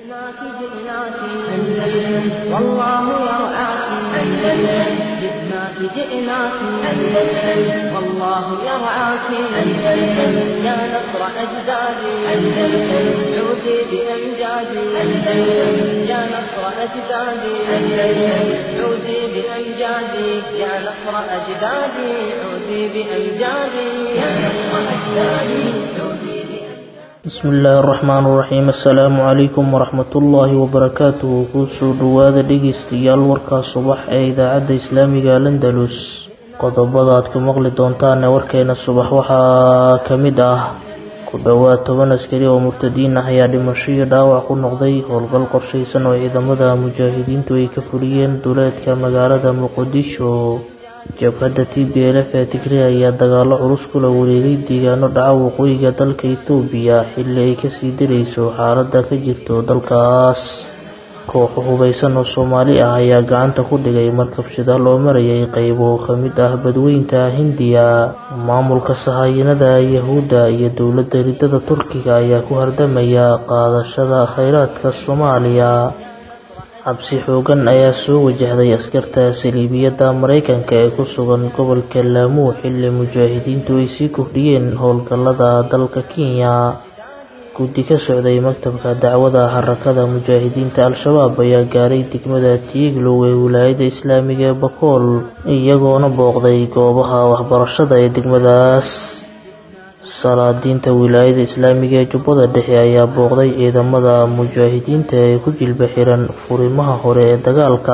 جئناك جئناك أندلس والله يرعاك أندلس جئناك جئناك أندلس والله يرعاك أندلس يا نصر أجدادي أندلس عودي بأمجادي أندلس يا نصر أجدادي أندلس عودي بأمجادي يا نصر أجدادي عودي بأمجادي يا نصر أجدادي عودي بأمجادي bismi illaahi araxmaan iraxiim assalaamu calaykum waraxmatullaahi wabarakaatuhu kusoo dhowaada dhegeystayaal warkaa subax ee idaacadda islaamiga landalus qodobada aad ka maqli doontaan ee warkeena subax waxaa ka mid ah ku dhowaad toban askari oo murtadiin ah ayaa dhimasho iyo dhaawac ku noqday howlgal qorshaysan oo ciidamada mujaahidiintu ay ka fuliyeen duleedka magaalada muqdisho jabhadda t b l f ee tigray ayaa dagaalo culus kula wareegay deegaano dhaca waqooyiga dalka ethoobiya xilli ay kasii dirayso xaaladda ka jirto dalkaas kooxo hubeysan oo soomaali ah ayaa gacanta ku dhigay markab shidaal oo marayay qeybo ka mid ah badweynta hindiya maamulka sahayanada yahuudda iyo dowladda ridada turkiga ayaa ku hardamaya qaadashada kheyraadka soomaaliya cabsi xoogan ayaa soo wajahday askarta saliibiyadda mareykanka ee ku sugan gobolka laamuu xilli mujaahidiintu ay sii kordhiyeen howlgallada dalka kenya guddi ka socday maktabka dacwada harakada mujaahidiinta al-shabaab ayaa gaaray degmada tiiglow ee wilaayada islaamiga ee bakool iyagoona booqday goobaha waxbarashada ee degmadaas salaadiinta wilaayada islaamiga ee jubbada dhexe ayaa booqday ciidamada mujaahidiinta ee ku jilba xiran furimaha hore ee dagaalka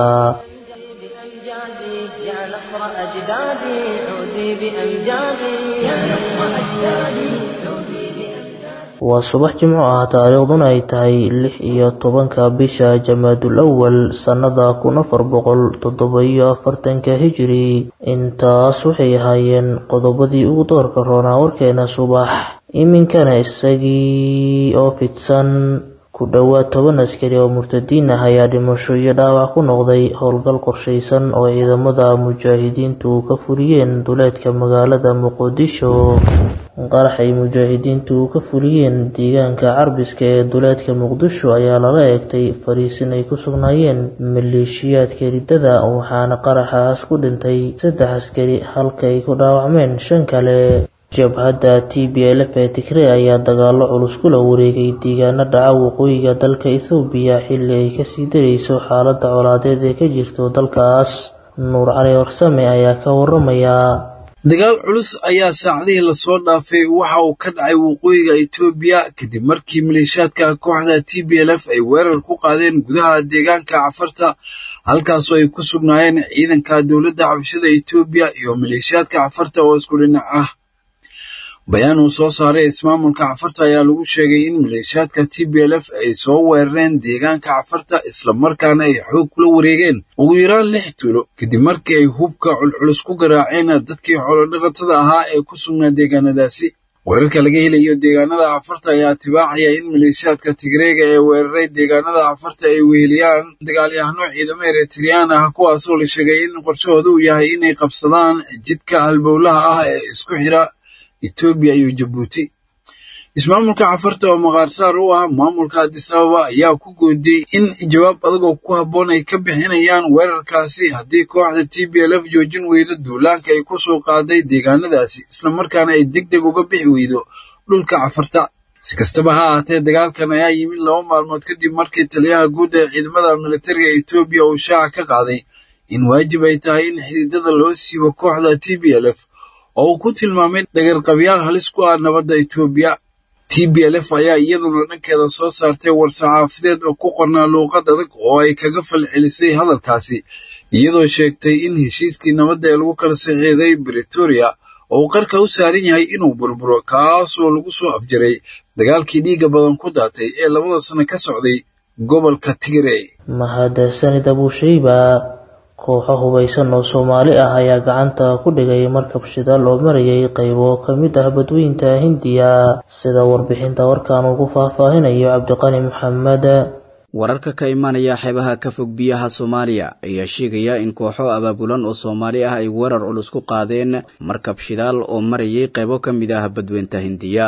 بأمجادي يا نصر أجدادي عودي بأمجادي يا نصر أجدادي عودي بأمجادي waa subax jimco ah taariikhduna ay tahay lix iyo tobanka bisha jamaadul awal sannada kun afar boqol toddoba-iyo afartanka hijiri intaas waxay ahaayeen qodobadii ugu doorka roonaa warkeena subax iminkana isagii oo fidsan ku dhowaad toban askari oo murtadiin ah ayaa dhimasho iyo dhaawac ku noqday howlgal qorshaysan oo ciidamada mujaahidiintu ka fuliyeen duleedka magaalada muqdisho qarax ay mujaahidiintu ka fuliyeen deegaanka carbiska ee duleedka muqdisho ayaa lala eegtay fariisin ay ku sugnaayeen maleeshiyaadka riddada waxaana qaraxaas ku dhintay saddex askari halka ay ku dhaawacmeen shan kale jabhadda t b l f ee tigray ayaa dagaalo culus kula wareegay deegaano dhaca waqooyiga dalka ethoobiya xilli ay kasii darayso xaaladda colaadeed ee ka jirto dalkaas nuur cali warsame ayaa ka waramaya dagaal culus ayaa saacadihii lasoo dhaafay waxa uu ka dhacay waqooyiga etoobiya kadib markii maleeshiyaadka kooxda t b l f ay weerar ku qaadeen gudaha deegaanka cafarta halkaasoo ay ku sugnaayeen ciidanka dowladda xabashada etoobiya iyo maleeshiyaadka cafarta oo isku dhinac ah bayaan uu soo saaray ismaamulka cafarta ayaa lagu sheegay in maleeshiyaadka t b l f ay soo weerareen deegaanka cafarta islamarkaana ay xoog kula wareegeen ugu yaraan lix tuulo kadib markii ay hubka culculus ku garaaceen dadkii xoolodhaqatada ahaa ee ku sugnaa deegaanadaasi weerarka laga helayo deegaanada cafarta ayaa tibaaxaya in maleeshiyaadka tigreega ee weeraray deegaanada cafarta ay weheliyaan dagaalyahano ciidamo eritriyaan ah kuwaasoo la sheegay in qorshahooda uu yahay inay qabsadaan jidka halbowlaha ah ee isku xira etoobiya iyo jabuuti ismaamulka cafarta oo maqaarsaar u ah maamulka adisababa ayaa ku goodiyey in jawaab adagoo ku habboon ay ka bixinayaan weerarkaasi haddii kooxda t b l f joojin weydo duulaanka ay ku soo qaaday deegaanadaasi islamarkaana ay deg deg uga bixi weydo dhulka cafarta si kastaba ha ahaatee dagaalkan ayaa yimid laba maalmood kadib markii taliyaha guud ee ciidamada militariga etoobiya uu shaaca ka qaaday in waajib ay tahay in xididada loo siibo kooxda t b l f oo uu ku tilmaamay dhagarqabyaal halis ku ah nabadda etoobiya t b l f ayaa iyaduna dhankeeda soo saartay war-saxaafadeed oo ku qornaa luuqad adag oo ay kaga falcelisay hadalkaasi iyadoo sheegtay in heshiiskii nabadda ee lagu kala saxiixday bretoria oo uu qarka u saaran yahay inuu burburo kaasoo lagu soo afjaray dagaalkii dhiigga badan ku daatay ee labada sano ka socday gobolka tigray mahadsanid abuushayba kooxo hubeysan oo soomaali ah ayaa gacanta ku dhigay markab shidaal oo marayay qaybo ka mid ah badweynta hindiya sida warbixinta warkan uu ku faahfaahinayo cabdiqani maxamed wararka ka imanaya xeebaha ka fog biyaha soomaaliya ayaa sheegaya in kooxo abaabulan oo soomaali ah ay weerar culus ku qaadeen markab shidaal oo marayay qaybo ka mid ah badweynta hindiya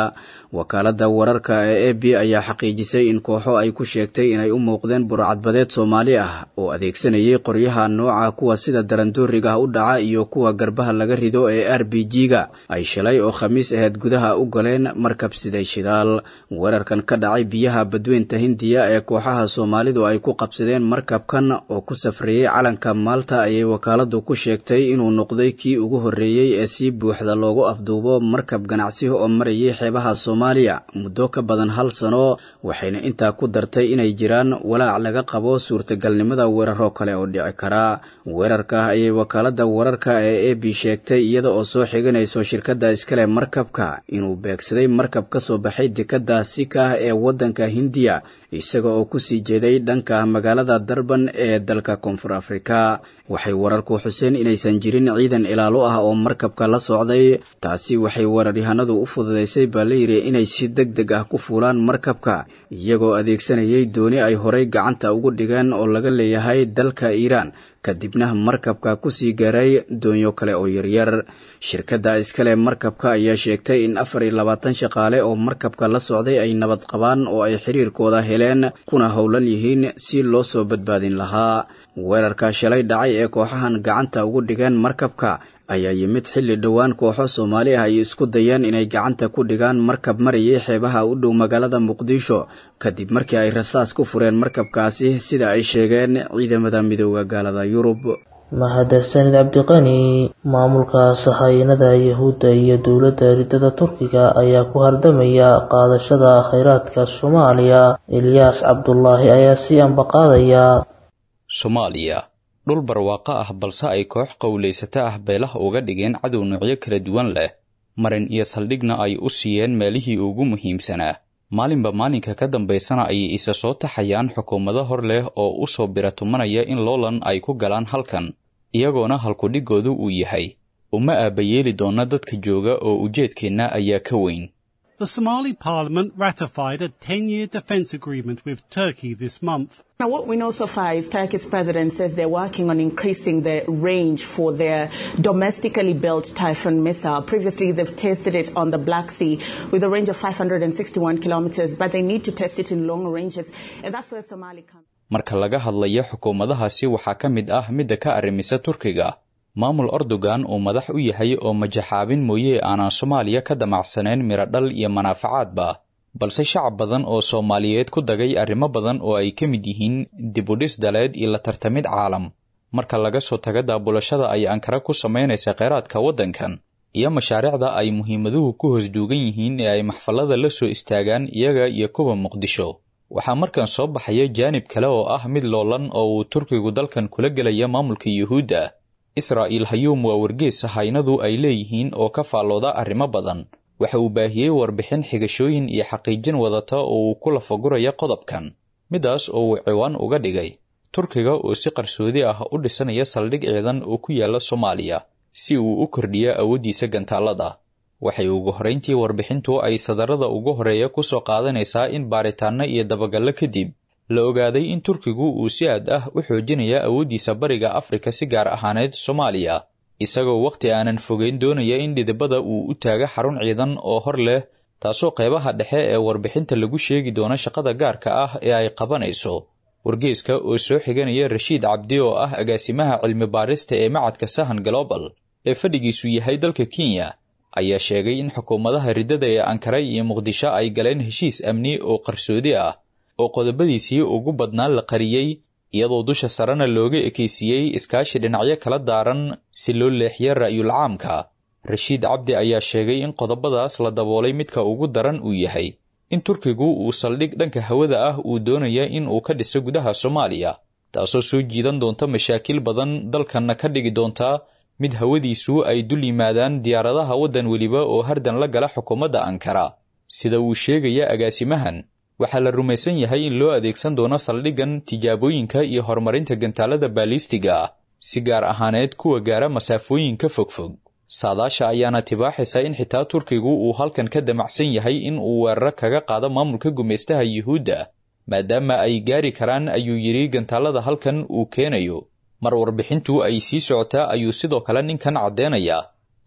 wakaaladda wararka ee e b ayaa xaqiijisay in kooxo ay ku sheegtay inay u muuqdeen burcadbadeed soomaali ah oo adeegsanayay qoryaha nooca kuwa sida darandooriga u dhaca iyo kuwa garbaha laga rido ee r b g-ga ay shalay oo khamiis aheyd gudaha u galeen markab siday shidaal weerarkan ka dhacay biyaha badweynta hindiya ee kooxaha soomaalidu ay ku qabsadeen markabkan oo ku safrayey calanka maalta ayay wakaaladu ku sheegtay inuu noqday kii ugu horreeyey ee si buuxda loogu afduubo markab ganacsi oo marayay xeebaha soomaaliya muddo ka badan hal sano waxayna intaa ku dartay inay jiraan walaac laga qabo suurtagalnimada weeraro kale oo dhici kara weerarka ayay wakaaladda wararka ee e b sheegtay iyada oo soo xiganayso shirkadda iskale markabka inuu beegsaday markab ka soo baxay dekadda sika ee waddanka hindiya isaga oo ku sii jeeday dhanka magaalada darban ee dalka koonfur afrika waxay wararku xuseen inaysan jirin ciidan ilaalo ah oo markabka la socday taasi waxay weeraryahanadu u fududaysay baa layidhi inay si deg deg ah ku fuulaan markabka iyagoo adeegsanayay dooni ay horay gacanta ugu dhigeen oo laga leeyahay dalka iiraan kadibna markabka ku sii gaaray doonyo kale oo yaryar shirkadda iskale markabka ayaa sheegtay in afar iyo labaatan shaqaale oo markabka la socday ay nabad qabaan oo ay xiriirkooda heleen kuna howlan yihiin si loo soo badbaadin lahaa weerarka shalay dhacay ee kooxahan gacanta ugu dhigeen markabka ayaa yimid xilli dhowaan kooxo soomaali ah ay isku dayeen inay gacanta ku dhigaan markab marayay xeebaha u dhow magaalada muqdisho kadib markii ay rasaas ku fureen markabkaasi sida ay sheegeen ciidamada midooda gaalada yurub mahadsanid cabdiqani maamulka sahayanada yahuudda iyo dowladda ridada turkiga ayaa ku hardamaya qaadashada kheyraadka soomaaliya ilyaas cabdulaahi ayaa sii ambaqaadaya soomaaliya dhul barwaaqo ah balse ay koox qowlaysato ah beelaha uga dhigeen cadow noocyo kala duwan leh marin iyo saldhigna ay u siiyeen meelihii ugu muhiimsanaa maalinba maalinka ka dambaysana ayay isa soo taxayaan xukuumado hor leh oo u soo biratumanaya in loolan ay ku galaan halkan iyagoona halkudhigoodu uu yahay uma aabayeeli doona dadka jooga oo ujeedkeenna ayaa ka weyn The Somali parliament ratified a 10-year defence agreement with Turkey this month. Now, what we know so far is Turkey's president says they're working on increasing the range for their domestically built Typhoon missile. Previously, they've tested it on the Black Sea with a range of 561 kilometers, but they need to test it in long ranges, and that's where Somali comes. marka laga hadlayo xukuumadahaasi waxaa ka mid ah midda ka arrimisa turkiga maamul erdogan uu madax u yahay oo majaxaabin mooye aanaan soomaaliya ka damacsanayn miradhal iyo manaafacaadba balse shacab badan oo soomaaliyeed ku dagay arrimo badan oo ay ka mid yihiin dibudhis daleed iyo la tartamid caalam marka laga soo taga daabulashada ay ankara ku samaynaysa kheyraadka waddankan iyo mashaariicda ay muhiimaduhu ku hoos duugan yihiin ee ay maxfallada la soo istaagaan iyaga iyo kuwa muqdisho waxaa markan soo baxaya jaanib kale oo ah mid loolan oo uu turkigu dalkan kula gelaya maamulka yuhuudda israa'iil hayuum waa wargees haynadu ay leeyihiin oo ka faallooda arrimo badan waxa uu baahiyey warbixin xigashooyin iyo xaqiijin wadata oo uu ku lafaguraya qodobkan midaas oo uu ciwaan uga dhigay turkiga oo si qarsoodi ah u dhisanaya saldhig ciidan oo ku yaala soomaaliya si uu u kordhiyo awooddiisa gantaallada waxay ugu horrayntii warbixintu ay sadarada ugu horeeya ku soo qaadanaysaa in baaritaanno iyo dabagallo kadib la ogaaday in turkigu uu si aad ah u xoojinaya awooddiisa bariga afrika si gaar ahaaneed soomaaliya isagoo wakhti aanan fogeyn doonaya in dhidibada uu u taaga xarun ciidan oo hor leh taasoo qaybaha dhexe ee warbixinta lagu sheegi doono shaqada gaarka ah ee ay qabanayso wargeeska oo soo xiganaya rashiid cabdi oo ah agaasimaha cilmi baarista ee macadka sahan global ee fadhigiisu yahay dalka kenya ayaa sheegay in xukuumadaha riddada ee ankara iyo muqdisho ay galeen heshiis amni oo qarsoodi ah oo qodobadiisii ugu badnaa la qariyey iyadoo dusha sarena looga ekaysiiyey iskaashi dhinacyo kala daaran si loo leexiyo ra'yul caamka rashiid cabdi ayaa sheegay in qodobadaas la daboolay midka ugu daran uu yahay in turkigu uu saldhig dhanka hawada ah uu doonaya in uu ka dhiso gudaha soomaaliya taasoo soo jiidan doonta mashaakil badan dalkanna ka dhigi doonta mid hawadiisu ay dul yimaadaan diyaaradaha waddan weliba oo hardan la gala xukuumadda ankara sida uu sheegaya agaasimahan waxaa la rumaysan yahay in loo adeegsan doono saldhiggan tijaabooyinka iyo horumarinta gantaalada baalistiga ah si gaar ahaaneed kuwa gaara masaafooyinka fogfog saadaasha ayaana tibaaxaysa in xitaa turkigu uu halkan ka damacsan yahay in uu weeraro kaga qaado maamulka gumaystaha yuhuudda maadaama ay gaari karaan ayuu yidhi gantaalada halkan uu keenayo mar warbixintu ay sii socotaa ayuu sidoo kale ninkan caddeynayaa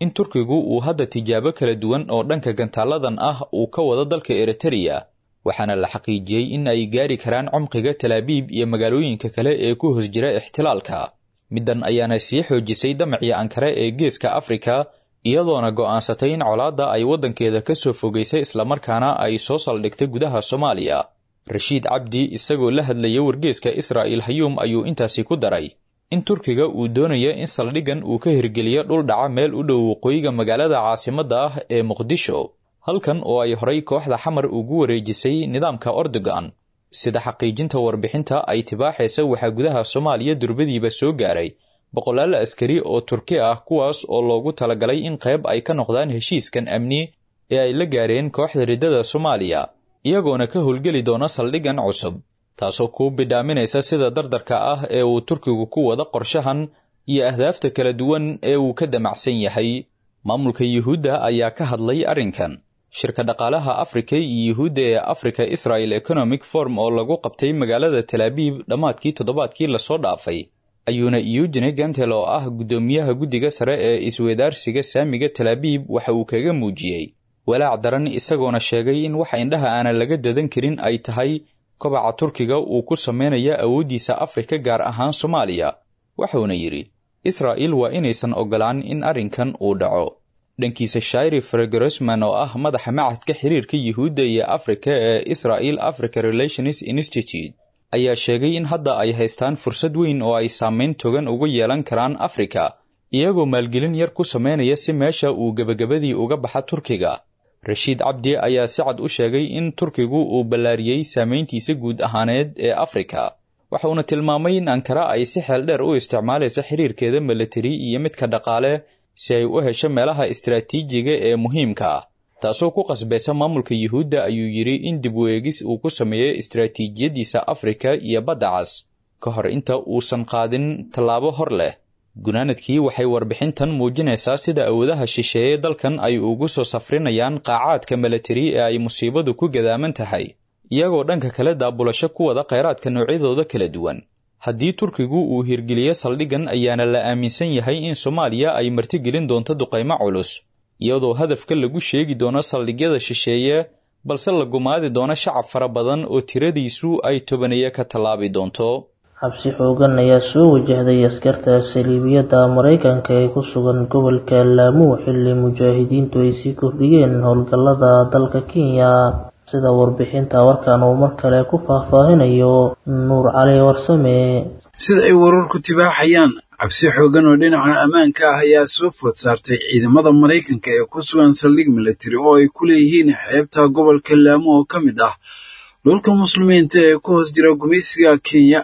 in turkigu uu hadda tijaabo kala duwan oo dhanka gantaaladan ah uu ka wado dalka eritereya waxaana la xaqiijiyey in ay gaari karaan cumqiga talaabiib iyo magaalooyinka kale ee ku hoos jira ixtilaalka middan ayaana sii xoojisay damacii ankare ee geeska afrika iyadoona go'aansatay in colaadda ay waddankeeda ka soo fogaysay islamarkaana ay soo saldhigtay gudaha soomaaliya rashiid cabdi isagoo la hadlaya wargeeska israa'il hayuum ayuu intaasi ku daray in turkiga uu doonayo in saldhiggan uu ka hirgeliyo dhul dhaca meel u dhow waqooyiga magaalada caasimadda ah ee muqdisho halkan oo ay horay kooxda xamar ugu wareejisay nidaamka ordogan sida xaqiijinta warbixinta ay tibaaxaysa waxaa gudaha soomaaliya durbadiiba soo gaaray boqolaal askari oo turki ah kuwaas oo loogu talagalay in qayb ay ka noqdaan heshiiskan amni ee ay la gaareen kooxda riddada soomaaliya iyagoona ka howlgeli doona saldhiggan cusub taasoo kuu bidhaaminaysa sida dardarka ah ee uu turkigu ku wada qorshahan iyo ahdaafta kala duwan ee uu ka damacsan yahay maamulka yuhuudda ayaa ka hadlay arrinkan shirka dhaqaalaha afrika iyo yuhuudda ee africa israel economic form oo lagu qabtay magaalada talaabiib dhammaadkii toddobaadkii lasoo dhaafay ayuuna eugene gantel oo ah guddoomiyaha guddiga sare ee iswedaarsiga saamiga talaabiib waxa uu kaga muujiyey walaac daran isagoona sheegay in wax indhaha aanan laga dadan karin ay tahay kobaca turkiga uu ku sameynaya awooddiisa afrika gaar ahaan soomaaliya wuxuuna yidhi israa'il waa inaysan oggolaan in arrinkan uu dhaco dhankiisa shairi fregrosman oo ah madaxa macadka xiriirka yuhuudda iyo afrika ee israel africa relations institute ayaa sheegay in hadda ay haystaan fursad weyn oo ay saameyn togan uga yeelan karaan afrika iyagoo maalgelin yar ku sameynaya si meesha uu gebagabadii uga baxa turkiga rashiid cabdi ayaa si cad u sheegay in turkigu uu ballaariyey saameyntiisa guud ahaaneed ee afrika waxauna tilmaamay in ankara ay si xeel dheer u isticmaalaysa xiriirkeeda milatari iyo midka dhaqaale si ay u hesho meelaha istaraatiijiga ee muhiimka ah taasoo ku qasbaysa maamulka yuhuudda ayuu yidhi in dib u eegis uu ku sameeyo istaraatiijiyadiisa afrika iyo badda cas ka hor inta uusan qaadin tallaabo hor leh gunaanadkii waxay warbixintan muujinaysaa sida awoodaha shisheeye dalkan ay ugu soo safrinayaan qaacaadka milatari ee ay musiibadu ku gadaaman tahay iyagoo dhanka kale daabulasho ku wada khayraadka noocyadooda kala duwan haddii turkigu uu hirgeliyo saldhiggan ayaana la aaminsan yahay in soomaaliya ay martigelin doonto duqaymo culus iyadoo hadafka lagu sheegi doono saldhigyada shisheeye balse la gumaadi doono shacab fara badan oo tiradiisu ay tobaneeye ka tallaabi doonto xabsi xoogan ayaa soo wajahday askarta saliibiyadda maraykanka ee ku sugan gobolka laamuu xilli mujaahidiintu ay sii kordhiyeen howlgallada dalka kenya sida warbixinta warkan uu mar kale ku faahfaahinayo nuur cali warsame sida ay wararku tibaaxayaan cabsi xooggan oo dhinaca ammaanka ah ayaa soo food saartay ciidamada maraykanka ee ku sugan saldhig milatari oo ay ku leeyihiin xeebta gobolka laamo oo ka mid ah dhulka muslimiinta ee ku hoos jira gumaysiga kenya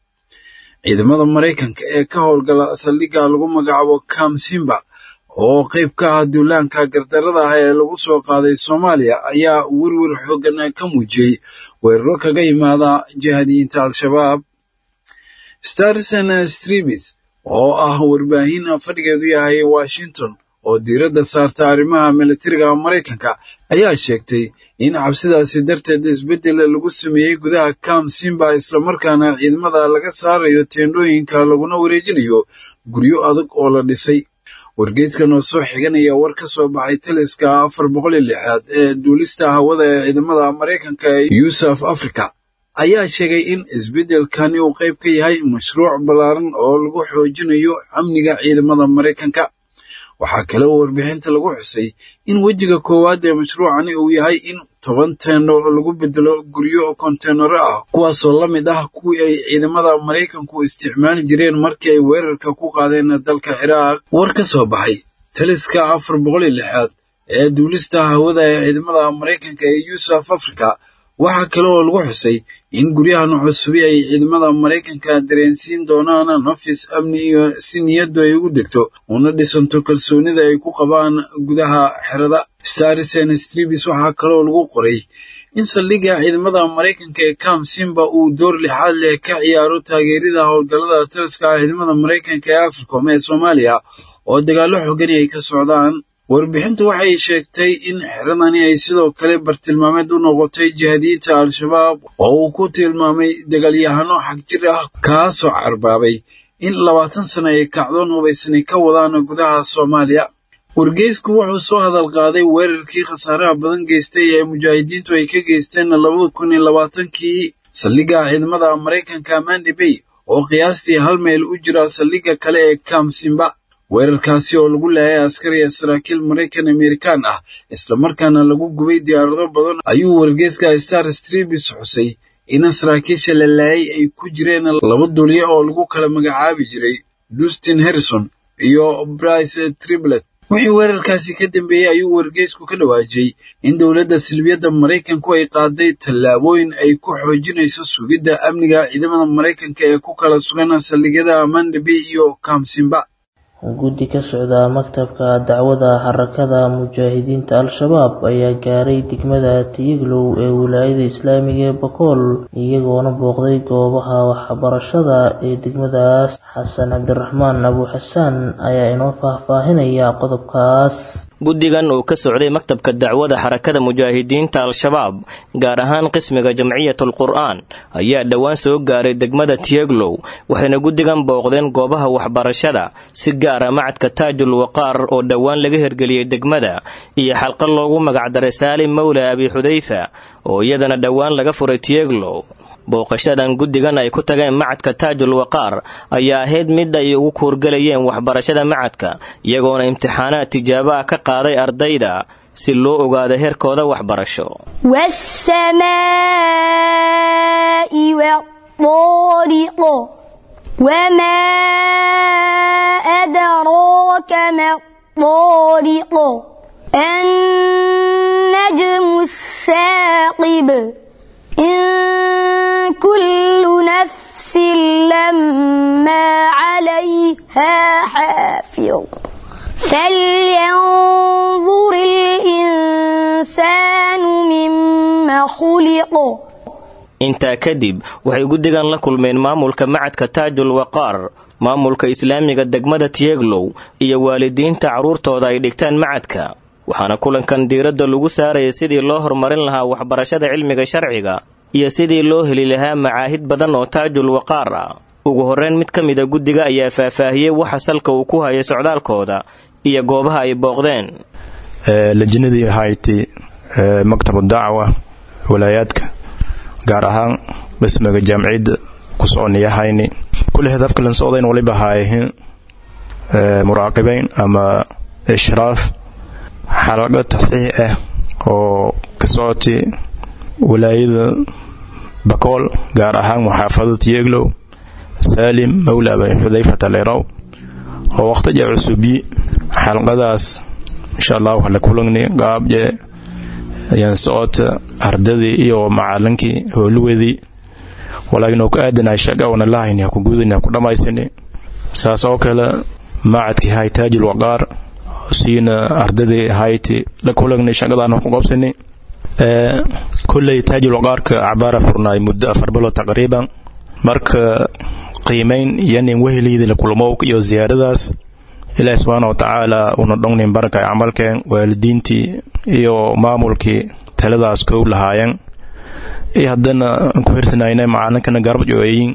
ciidamada maraykanka ee ka howlgala saldhigga lagu magacaabo kamsimba oo qayb ka ah duulaanka gardarada ah ee lagu soo qaaday soomaaliya ayaa werwer xooggan ka muujiyey weeraro kaga yimaada jihadiyiinta al-shabaab starson strebis oo ah warbaahin fadhigeedu yahay washington oo diiradda saarta arrimaha milatariga maraykanka ayaa sheegtay in cabsidaasi darteed isbeddel lagu sameeyey gudaha kam simba islamarkaana ciidamada laga saarayo teendhooyinka laguna wareejinayo guryo adag oo la dhisay wargeyskan oo soo xiganaya war ka soo baxay taliska afar boqol iyo lixaad ee duulista hawada ee ciidamada maraykanka ee yuusuf africa ayaa sheegay in isbeddelkani uu qayb ka yahay mashruuc ballaaran oo lagu xoojinayo amniga ciidamada maraykanka waxaa kale oo warbixinta lagu xusay in wejiga koowaad ee mashruucani uu yahay in toban teeno lagu bedelo guryo konteynaro ah kuwaasoo la mid ah kuwii ay ciidamada maraykanku isticmaali jireen markii ay weerarka ku qaadeen dalka ciraaq war ka soo baxay taliska afar boqol iyo lixaad ee duulista hawada ee ciidamada maraykanka ee yuusuf africa waxaa kale oo lagu xusay in guryahan cusubi ay ciidamada maraykanka dareensiin doonaan nafis amni iyo si niyaddu ay ugu degto una dhisanto kalsoonida ay ku qabaan gudaha xerada starisen stribis waxaa kaleoo lagu qoray in saldhigga ciidamada maraykanka ee kam simba uu door lixaad leh ka ciyaaro taageerida howlgallada taliska ciidamada maraykanka ee africom ee soomaaliya oo dagaallo xoogani ay ka socdaan warbixintu waxay sheegtay in xeradani ay sidoo kale bartilmaameed u noqotay jihadiyiinta al-shabaab oo uu ku tilmaamay dagaalyahano xagjir ah kaasoo carbaabay in labaatan sano ay kacdoon hubaysani ka wadaan gudaha soomaaliya wargeysku wuxuu soo hadal qaaday weerarkii khasaaraha badan geystay ee mujaahidiintu ay ka geysteen labada kun iyo labaatankii saldhigga ciidamada maraykanka mandi bay oo qiyaastii hal mayl u jira saldhigga kale ee kamsimba weerarkaasi oo lagu laayay askari ee saraakiil maraykan amerikaan ah islamarkaana lagu gubay diyaarado badan ayuu wargeyska star strebis xusay in saraakiisha la laayay ay ku jireen laba duliye oo lagu kala magacaabi jiray dustin harrison iyo brice triblet wixii weerarkaasi ka dambeeyey ayuu wargeysku ka dhawaajiyey in dowladda silbiyadda maraykanku ay qaaday tallaabooyin ay ku xoojinayso sugidda amniga ciidamada maraykanka ee ku kala sugan saldhigyada mandabey iyo kamsimba guddi ka socda maktabka dacwada xarakada mujaahidiinta al-shabaab ayaa gaaray degmada tiyiglow ee wilaayada islaamiga ee bakool iyagoona booqday goobaha waxbarashada ee degmadaas xasan cabdiraxmaan abu xasaan ayaa inoo faahfaahinaya qodobkaas guddigan uu ka socday maktabka dacwada xarakada mujaahidiinta al-shabaab gaar ahaan qismiga jamciyatul qur-aan ayaa dhowaan soo gaaray degmada tiyeglow waxayna guddigan booqdeen goobaha waxbarashada si gaara macadka taajul waqaar oo dhowaan laga hirgeliyey degmada iyo xalqa loogu magacdaray saalim mawla abi xudayfa oo iyadana dhowaan laga furay tiyeglow booqashadan guddigan ay ku tageen macadka taajul waqaar ayaa ahayd mid ay ugu kuurgalayeen waxbarashada macadka iyagoona imtixaanaad tijaabo ah ka qaaday ardayda si loo ogaado heerkooda waxbarasho والسماء والطارق وما أدراك ما الطارق النجم الثاقب إن كل نفس لما عليها حافظ فلينظر الإنسان مما خلق intaa kadib waxay guddigan la kulmeen maamulka macadka taajul waqaar maamulka islaamiga degmada tiyeglow iyo waalidiinta carruurtooda ay dhigtaan macadka waxaana kulankan diiradda lagu saarayay sidii loo horumarin lahaa waxbarashada cilmiga sharciga iyo sidii loo heli lahaa macaahid badan oo taajul waqaar ah ugu horreyn mid ka mida guddiga ayaa faahfaahiyey waxa salka uu ku hayay socdaalkooda iyo goobaha ay booqdeen lajinadii ahayti maktabu dacwa walaayaadka gaar ahaan dhismiga jaamiciyadda ku soconiyahayni kulli hadafka lan socdayn waliba haayahin muraaqibayn ama ishraaf xalaqo tasiix ah oo ka socotay walaayada bakool gaar ahaan muxaafadada tiyeglow saalim mawla abi xudayfata lerow oo waqtija cusubi xalqadaas insha allah waxa la kulangni qaabje ayaan socota ardadii iyo macalinkii howlaweedii walaakiin oo ku aadanahay shaqa wana lahayni ha ku gudani ha ku dhammaysani saas oo kale macadkii hay taajil waqaar siina ardadii hayti la kulagni shaqadaan ha ku qabsani kolley taajil waqaarka cabaara furnaay muddo afar bilo taqriiban marka qiimayn iyo nin weheliydii la kulmow iyo ziyaaradaas ilaahi subxaana watacaala una dhongnin barakay camalkeen waalidiintii iyo maamulkii taladaas koow lahaayeen iyo haddana aan ku hirsanayna macalinkana garab jooyin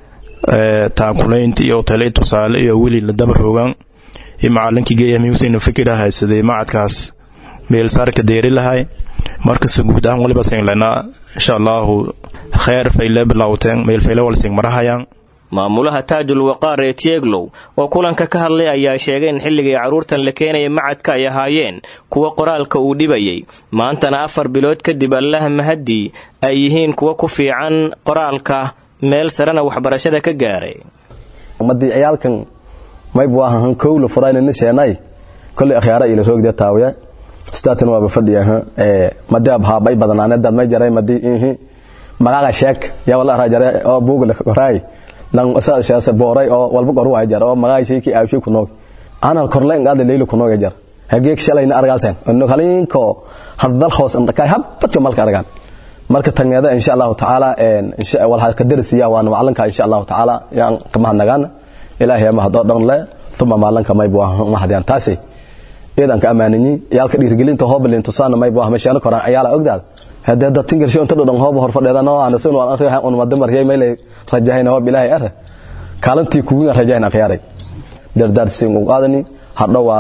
taakulaynta iyo tale tusaale iyo weli la daba rogaan iyo macalinkii geeyami husein fikira haysaday macadkaas meelsaarka deeri lahay markasta guud ahaan waliba singlana insha allahu kheer fayle bilowteen meelfayle walsing marahayaan maamulaha taajul waqaar ee tieglow oo kulanka ka hadlay ayaa sheegay in xilligii carruurtan la keenaya macadka ay ahaayeen kuwa qoraalka uu dhibayay maantana afar bilood kadib allaha mahadii ay yihiin kuwa ku fiican qoraalka meel sarena waxbarashada ka gaaray ummadii ciyaalkan maybu ahan kowla furaynani seenay kolay akhyaara ila roogde taawiya staatan waaba fadhiya ee madab ha bay badanaane dad may jaray madi ihi magaga sheek ya wala rajare oo buugla koray lan asaa shaasa booray oo walba qoru waa jar oo magaga sheeki aawshi ku noog ana korleen gaad leeylo ku noog jar hageek shalayna argaasan inno kalinko hadal hoos an dhakay habadka malka argaan marka tangeeda insha Allah taala een insha Allah waxa ka darsiya waan macalinka insha Allah taala yaan kama hadnagaan ilaahay ma hado dhan le thumma macalinka may buu ma hadiyaan taasi iidan ka amaanini yaalka dhiirgelinta hoobalin tusaan may buu meeshaan koraan ayaala ogdaad hadda dad tingalsho inta dhan hoob hor fadheedana oo aan soo waan akhriyaa on madamar hay meelay rajahayna hoob ilaahay ar kaalantii kugu rajahayna khiyaaray dardaar siin u qaadani hadhowaada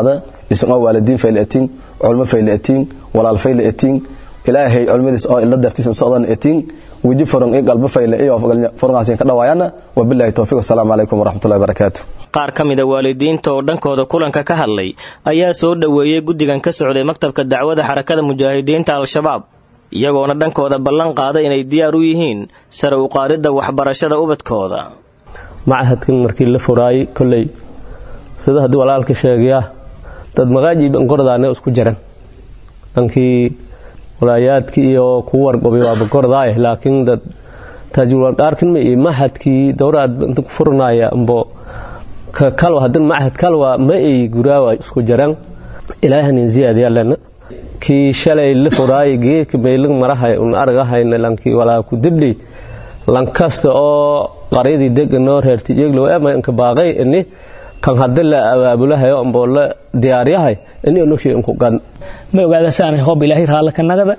isqoo waalidiin fayla etiin culmo fayla etiin walaal fayla etiin ilaahay culmadiis oo ila dartiisan socdan etiin weji furan iyo qalbo fayle iyo furngaasin ka dhawaayana wabillahi towfiiq assalaamu calaykum waraxmatullahi wabarakaatu qaar ka mida waalidiinta oo dhankooda kulanka ka hadlay ayaa soo dhoweeyey guddigan ka socday maktabka dacwada xarakada mujaahidiinta al-shabaab iyagoona dhankooda ballan qaada inay diyaar u yihiin sare u qaadidda waxbarashada ubadkooda machadkan markii la furaayey kolley sida haddii walaalka sheegaya dad maqaajii bankordaane isku jiran dhankii walaayaadkii iyo kuu warqobay waaba kordaaye laakiin dad taajulwarqaarkan ma iyo machadkii dowraad inta ku furanaya ambo kalwa hadan machad kalwa ma ay guraawa isku jiran ilaahanin ziyaadiyaalena kii shalay la furaayay geedka maylig marahay un argahayna lankii walaa ku dibdhi lankasta oo qaryadii deganoo reerti iyaglow ema inka baaqay ini kan hadda la abaabulahayo amboo la diyaaryahay ini unushii inku gan ma ogaada saanay hoob ilaahay raalla ka nagada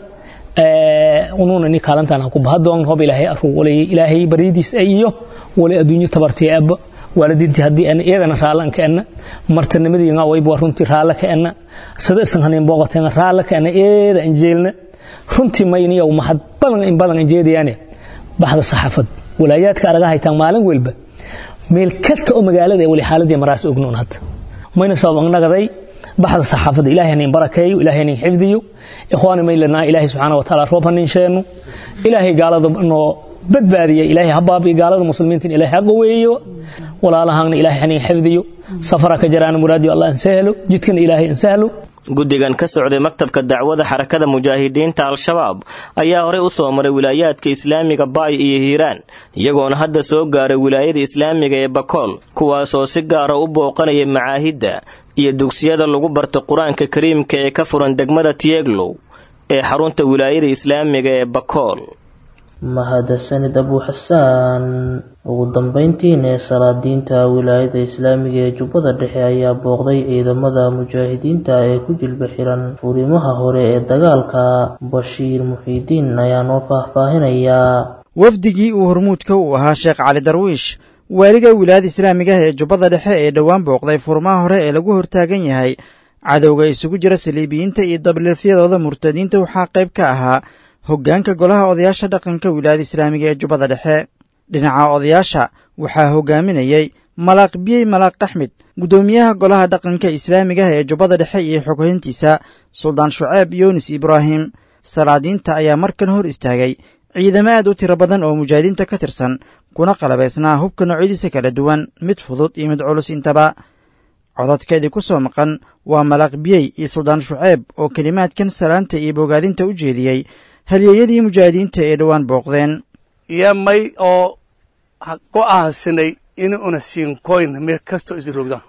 unuun ini kaalantaan ha ku bahadoon hoob ilaahay aruu walay ilaahay baryadiis ay iyo walay adduunyo tabartii abba waalidiintii haddii ana iyagana raallan ka enna martanimadiina wayba runtii raalla ka enna sida isan hanin booqateena raalla ka enna eeda anjeelna runtii mayniyow mahad badan in badan anjeedayaane baxda saxaafad walaayaadka araga haytaan maalin welba meel kasta oo magaalada ee wali xaaladii maraas ognoon hadda mayna sabab nagaday baxda saxaafadda ilaahay hanin barakeeyo ilaahay hanin xifdiyo ikhwaani maylanaa ilaahay subxaana wa tacaala roob hanin sheeno ilaahay gaalada noo badbaadiya ilaahay habaabi gaalada muslimiinta ilaahay ha qaweeyo walaalahaana ilaahay hanin xifdiyo safara ka jaraana muraadiyo allah insahlo jidkana ilaahay insahlo guddigan ka socday maktabka dacwada xarakada mujaahidiinta al-shabaab ayaa horey u soo maray wilaayaadka islaamiga baay iyo hiiraan iyagoona hadda soo gaaray wilaayada islaamiga ee bakool kuwaasoo si gaara u booqanaya macaahidda iyo dugsiyada lagu barto qur-aanka kariimka ee ka furan degmada tieglow ee xarunta wilaayada islaamiga ee bakool mahadsanid abu xasaan ugu dambeyntiina ee salaadiinta wilaayada islaamiga ee jubbada dhexe ayaa booqday ciidamada mujaahidiinta ee ku jilba xiran furimaha hore ee dagaalka bashiir muxiidiin ayaa noo faahfaahinayaa wafdigii uu hormuudka uu ahaa sheekh cali darwiish waaliga wilaayada islaamiga ah ee jubbada dhexe ee dhowaan booqday furmaha hore ee lagu hortaagan yahay cadowga isugu jira saliibiyiinta iyo dabliilfyadooda murtadiinta waxaa qayb ka ahaa hoggaanka golaha odayaasha dhaqanka wilaayada islaamiga ee jubbada dhexe dhinaca odayaasha waxaa hogaaminayey malaaq biyey malaaq axmed guddoomiyaha golaha dhaqanka islaamiga ah ee jubbada dhexe iyo xoghayntiisa suldaan shuceeb yunis ibraahim salaadiinta ayaa markan hor istaagay ciidamo aad u tiro badan oo mujaahidiinta ka tirsan kuna qalabaysnaa hubka noocyadiisa kala duwan mid fudud iyo mid culus intaba cododkeedii ku soo maqan waa malaaq biyey iyo suldaan shuceeb oo kelimaadkan salaanta iyo bogaadinta u jeediyey halyeeyadii mujaahidiinta ee dhowaan booqdeen iyo may oo go'aansanay inuuna siinkoyn meel kastoo isin rogdaan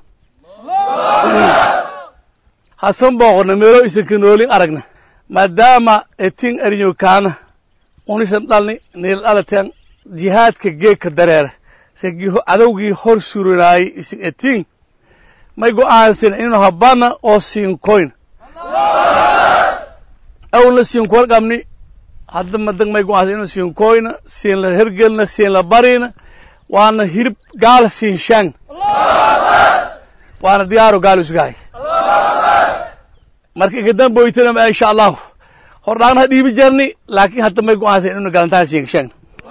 hasan booqonna meelo isinka noolin aragna maadaama etin arinyokaana unisan dhalni niil dhalateen jihaadka geegka dareera ragii cadowgii hor surinaayay isin etin may go'aansana inuu habana oo siinkoyn awlna siinkool qabni hadda madag may go'aansan inuu siinkoyna siin la hergelna siin la barina waana hirib gaal siin shaan waana diyaaro gaal isgahay marka inkadan boytana ma insha allahu hordhaana ha dhiibi jarni laakiin hadda may go'aansan inuu galantaan siin shaan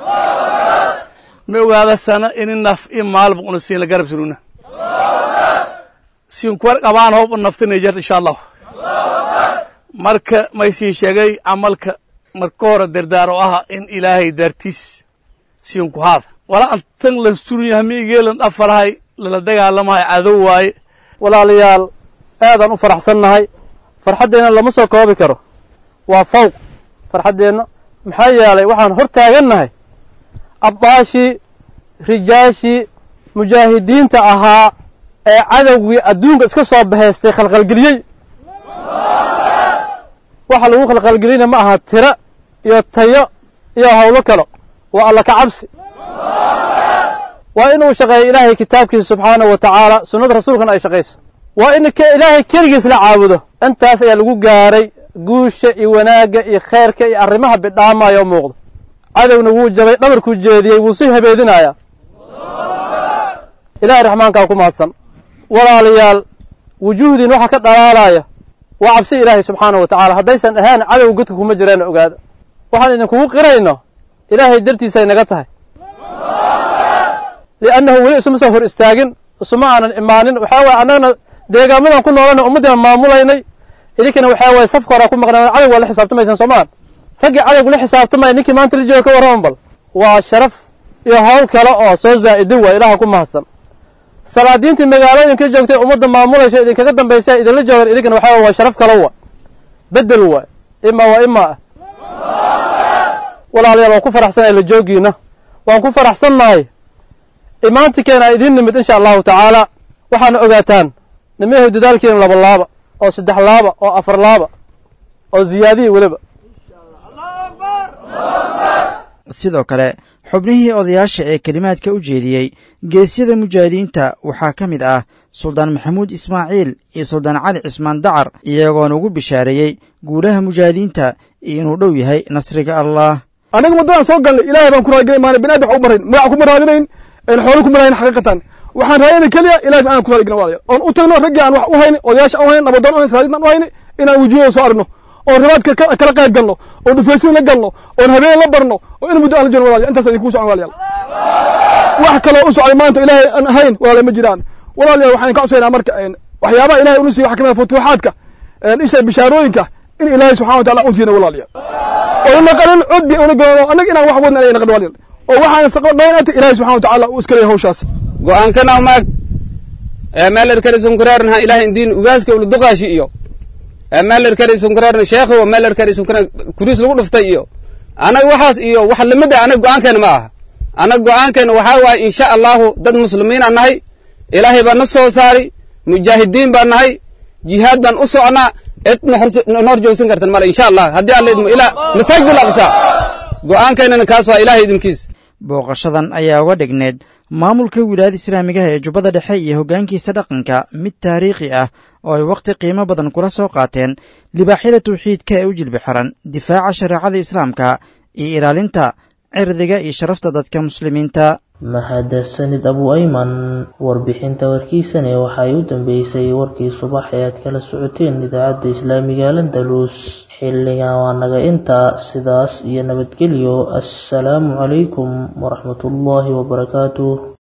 ma ogaada sana ini naf i maalba una siin la garab suruna siinkuwar qabaan hoob naftinay jarta insha allahu marka may siin sheegay camalka marka hore dardaar oo aha in ilaahay daartiis siinku haada wala antan lan surunya hamiigeelan dhafalahay lala dagaalamahay cadow waaye walaalayaal aadaan u faraxsannahay farxaddeenna lama soo koobi karo waa fawq farxaddeenna maxaa yeelay waxaan hor taagannahay abbaashii rijaashii mujaahidiinta ahaa ee cadowgii adduunka iska soo bahaystay khalkhalgeliyey waxa lagu khalkhalgelina ma aha tiro iyo tayo iyo howlo kalo waa alla ka cabsi waa inuu shaqeeyo ilaahay kitaabkiisa subxaanahu wa tacaala sunnada rasuulkana ay shaqayso waa in ilaahay keligiis la caabudo intaas ayaa lagu gaaray guusha iyo wanaagga iyo khayrka iyo arrimaha bidhaamaya oo muuqda cadowna wuu jabay dhabarkuu jeediyey wuu sii habeedinayaa ilaahay raxmaankaa ku mahadsan walaalayaal wujuuhdiin waxa ka dhalaalaya waa cabsi ilaahay subxaana wa tacaala haddaysan ahaan cadow godka kuma jiraan ogaada waxaan idinkugu qirayno ilaahay dartiisay naga tahay liannahu weli isuma soo hor istaagin isuma aanan imaanin waxaa waye annagana deegaamadan ku noolana ummaddiina maamulaynay idinkana waxaa waye safka horaa ku maqnaan cadow waa la xisaabtamaysaan soomaan raggii cadowgu la xisaabtamaya ninkii maanta la jooga ka warraman bal waa sharaf iyo hawl kale oo soo zaa'idin waa ilaha ku mahadsan salaadiintii magaalooyinka joogtay ummadda maamulaysa idinkaga dambaysa idinla joogan idinkana waxaa waye waa sharaf kale waa bedel waay ima waa ima ah walaalayaal waan ku faraxsanahay la joogiina waan ku faraxsannahay imaantikeena idiin nimid insha allahu tacaala waxaana ogaataan nimayahu dadaalkeena laba laaba oo saddex laaba oo afar laaba oo ziyaadiyi weliba sidoo kale xubnihii odayaasha ee kelimaadka u jeediyey geesyada mujaahidiinta waxaa ka mid ah suldaan maxamuud ismaaciil iyo suldaan cali cismaan dacar iyagoona ugu bishaareeyey guulaha mujaahidiinta iyo inuu dhow yahay nasriga allah anaga waddadaan soo galnay ilaahay baan ku raadgelay maana binaadi wax u marayn magac kuma raadinayn xoolo kuma raadin xaqiiqatan waxaan raadinay keliya ilahay subxana ku raadgelin walaalayaal oon u tagno raggii aan wax u hayni odayaasha aan u hayni nabadoon u hayni salaadiintan u hayni inaan wejiyada soo aragno oon ribaadka kala qayb galno oon dhufaysin la galno oon habeen la barno oo in muddo aan la jirno walaalayaal intaas idinku socon walaalayaal wax kaloo u socday maanta ilaahay aan ahayn walaalayaal ma jiraan walaalayaal waxaan ka codsaynaa marka waxyaabaha ilahay unu siiyo waxa kamid ah futuuxaadka isha bishaarooyinka in ilaahay subxana wa taala u siina walaalayaal oo naqanin cudbi una galno annaga inaan wax wadna inay naqan walaalayaal oo waxaan saqo dhaynata ilaahay subxana wa tacaala uu iska leeyahay hawshaas go'aankana maag meeler karisunkureernaha ilahay indiin ugaaska uluduqaashi iyo meeler karisunkureerna sheekhi wa meeler karisunkureer kuriis lagu dhuftay iyo anaga waxaas iyo wax lamid ah anaga go'aankeena ma aha anaga go'aankeena waxaa waaye insha allahu dad muslimiinaan nahay ilaahay baa na soo saari mujaahidiin baan nahay jihaad baan u socnaa cid noor joogsan kartan male insha allah haddii alla idmo ilaa masaajid al aqsa go'aankeenana kaas waa ilaahay idinkiis booqashadan ayaa uga dhigneed maamulka wilaayada islaamigaha ee jubbada dhexe iyo hoggaankiisa dhaqanka mid taariikhi ah oo ay wakhti qiimo badan kula soo qaateen libaaxyada tawxiidka ee u jilbi xiran difaaca shareecada islaamka iyo ilaalinta cirdiga iyo sharafta dadka muslimiinta mahadsanid abu ayman warbixinta warkiisane waxay u dambeysay warkii subax ee aad kala socoteen idaacadda islaamiga landalus xilligan waa naga intaa sidaas iyo nabadgelyo assalaamu calaykum waraxmatullaahi wabarakaatuh